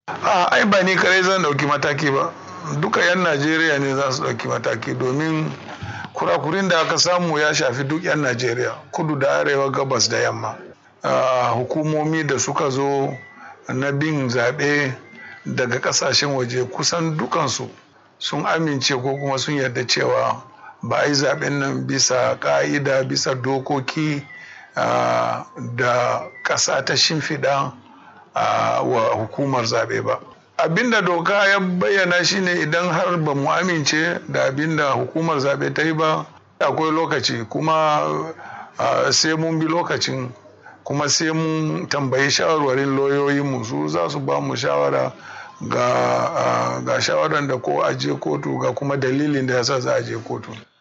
a ai ba ni kare zan ɗauki mataki ba duka 'yan najeriya ne za su ɗauki mataki domin kurakurin da aka samu ya shafi duk 'yan najeriya kudu da arewa gabas da yamma hukumomi da suka zo na bin zaɓe daga ƙasashen waje kusan dukansu sun amince ko kuma sun yarda cewa ba a yi zaɓen nan bisa ƙa'ida bisa dokoki da ƙasa ta shimfiɗa wa hukumar zaɓe ba abinda doka ya bayyana shine idan har ba mu amince da abinda hukumar zaɓe ta yi ba akwai lokaci kuma sai mun bi lokacin kuma sai mun tambayi shawarwarin lauyoyinmu su za su ba mu shawara ga, ga shawaran da ko a je kotu ga kuma dalilin da yasa za a je kotu